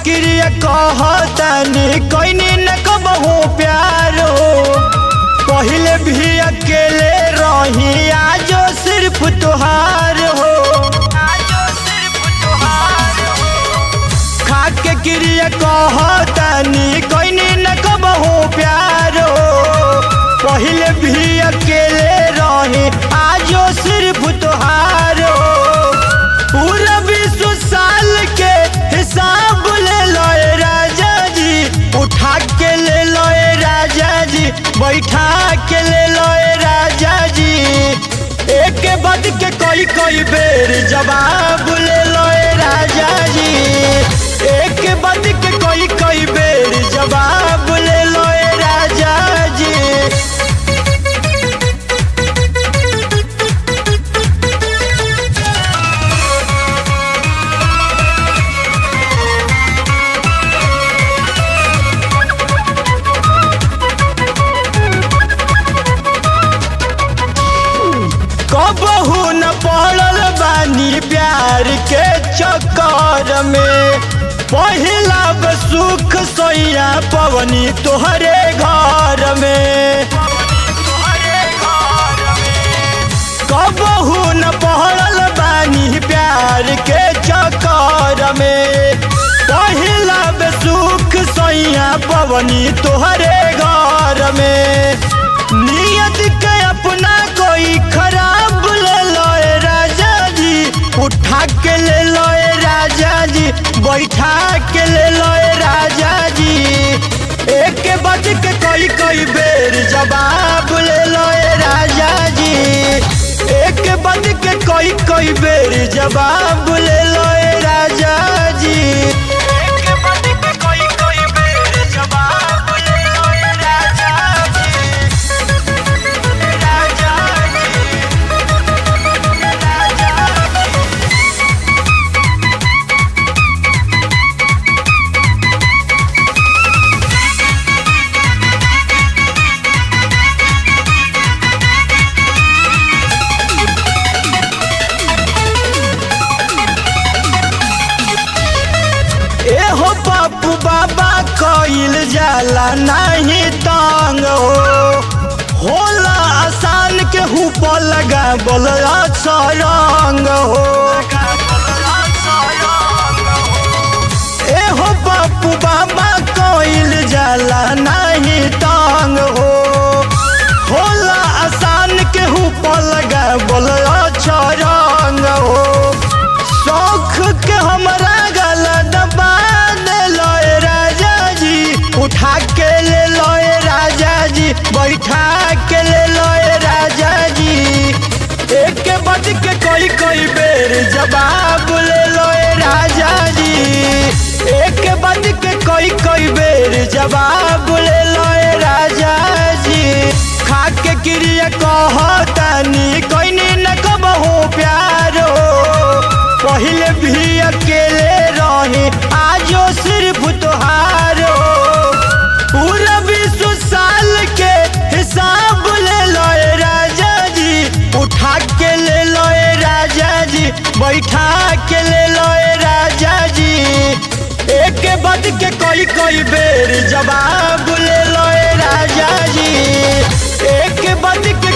क्रिया कहतानी कोइनी न कबहू प्यारो पहले भी अकेले रही आजो सिर्फ तुहार हो खाके क्रिया कहतानी कोइनी न कबहू प्यारो पहले भी अकेले रही आजो सिर्फ तुहार हो पूरा विश्व साल के हिसाब ले लो ए राजा जी उठा के ले लो ए राजा जी बैठा के ले लो ए राजा जी एक के बाद के कोई कोई बेर जवाब ले लो ए राजा जी एक के बाद के कोई कोई बेर जवाब ले लो ए राजा जी कबहू न पड़ल बानी प्यार के चक्कर में पहिला सुख सैया पवनी तोहरे घर में कबहू न पड़ल बानी प्यार के चक्कर में पहिला सुख सैया पवनी तोहरे घर में नियत के अपना कोई खराब ले लो ए राजा जी उठा के ले लो ए राजा जी बैठा के ले लो ए राजा जी एक के बज के कोई कोई बेर जवाब ले लो ए राजा जी एक के बज के कोई कोई बेर जवाब ले लो ए राजा जी एक के बज के कोई कोई बेर जवाब ले लो ए राजा जी एहो बापू बाबा कइल जाला नहीं तंग हो होला आसान के हुप लगा बोल अच्छा रंग हो एहो बापू बाबा कइल जाला नहीं तंग हो होला आसान के हुप लगा बोल अच्छा रंग हो शौख के हमरा गला दबा दे लो ए राजा जी उठा के ले लो ए राजा जी बैठा के ले लो ए राजा जी एक के बज के कोई कोई बेर जवाब ले लो ए राजा जी एक के बज के कोई कोई बेर जवाब ले लो ए राजा जी खा के क्रिया कहतानी कोइनी न कबहू प्यार हो पहले भी अकेले रहे आजो सिर्फ तुहार हो पूरा विश्व साल के हिसाब ले लो ए राजा जी उठा के ले लो ए राजा जी बैठा के ले लो ए राजा जी एक के बाद के कोई कोई बेर जवाब ले लो ए राजा जी एक के बाद के